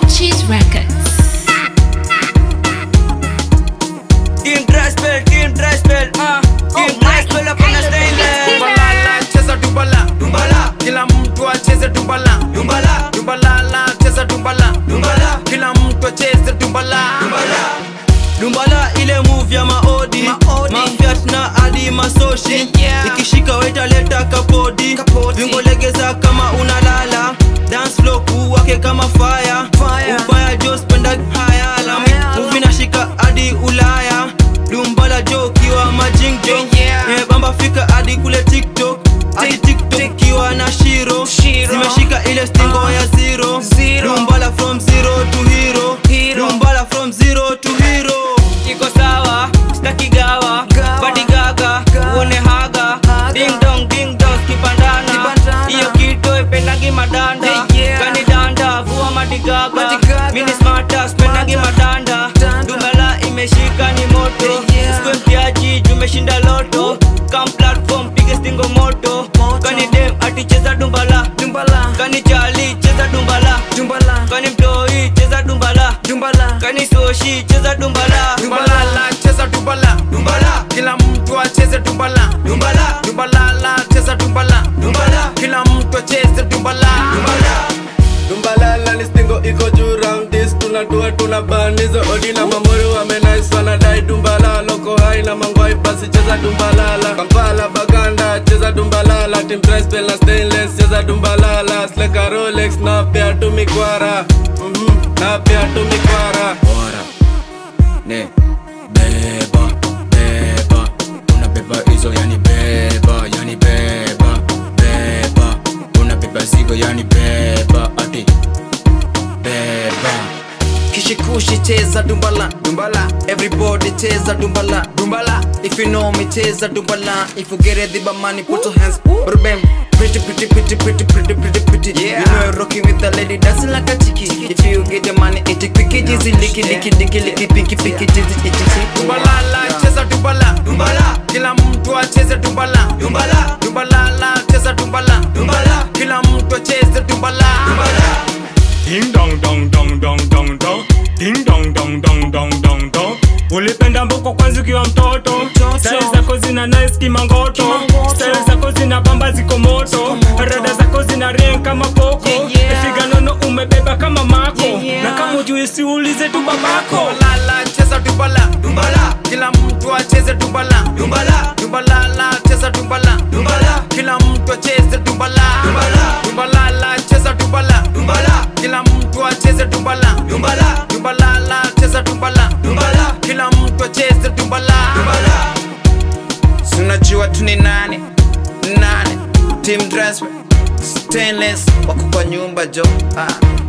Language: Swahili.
Cheese Records. Team dry spell, team dry spell, uh. Team dry spell up on the stainless. Dumbalala, cheza dumbala Dumbala, kila mtu acheze dumbala dumbala, dumbalala cheza dumbala dumbala, kila mtu acheze dumbala dumbala. Dumbala ile move ya maodi, Maodi. mafiat na hadi masoshi Yeah. ikishika weta leta kapodi Kapodi. vingo legeza kama unalala dance flow kuwake kama fire, Fire. ubaya jo spenda hayala Hayala. muvi nashika hadi ulaya dumbala jo kiwa majingjo Yeah. yeah, bamba fika hadi kule tiktok hadi Tik- tiktok tik- kiwa na shiro Shiro. zimeshika ile stingo Ah. ya zero Zero. dumbala from zero to hero Hero. dumbala from zero to hero iko sawa staki gawa Gawa. badi gaga Gawa. uone haga Haga. ding dong ding dong kipandana Kipandana. hiyo kitu ipendagi madanda Yeah, yeah. kani danda vua madigaga Madigaga. mini smarta spendagi Smarta. madanda Danda. dumbala imeshika ni moto Yeah, yeah. Usikue mtiaji jumeshinda loto kam platform pige stingo moto Moto. kani dem aticheza dumbala dumbala kani chali cheza dumbala dumbala kani mtoi cheza dumbala dumbala kani soshi cheza dumbala dumbalala cheza dumbala dumbala kila mtu acheze dumbala dumbala dumbalala cheza dumbala dumbala kila mtu acheze dumbala dumbala dumbalala ni stingo iko juu round this tunatua tuna banizo odi na mamuri wamenais wanadai dumbala loko hai na mangwai basi cheza dumbalala kampala baganda cheza dumbalala tim trispel na stainless cheza dumbalala sleka rolex na pia tumikwara mm na pia tumikwara bora ne beba beba unabeba hizo yani beba yani beba beba unabeba zigo yani beba ati beba kishikushi cheza dumbala dumbala everybody cheza dumbala dumbala if you know me cheza dumbala if you get it the money put your hands bam pretty pretty pretty pretty pretty pretty pretty yeah. you know you're rocking with the lady dancing like a chiki if you get the money it quicky dizzy licky licky licky licky pinky pinky dizzy itchy dumbalala cheza dumbala dumbala kila mtu acheze dumbala dumbala dumbalala cheza dumbala dumbala kila mtu acheze dumbala dumbala Ding dong dong dong dong dong dong Ding dong dong dong dong dong dong ulipenda mboko kwanza ukiwa mtoto style zako zina nice kimangoto style zako zina bamba ziko moto rada zako zina ring kama poko figa nono umebeba kama mako na kama ujui siulize tu babako dumbalala cheza dumbala dumbala kila mtu acheze dumbala dumbala dumbalala cheza dumbala dumbala kila mtu acheze dumbala Dumbala. dumbalala cheza dumbala dumbala kila mtu acheze dumbala dumbala dumbalala cheza dumbala dumbala kila mtu acheze dumbala dumbala sunajua tu ni nane nane team dress stainless wako kwa nyumba jo ah.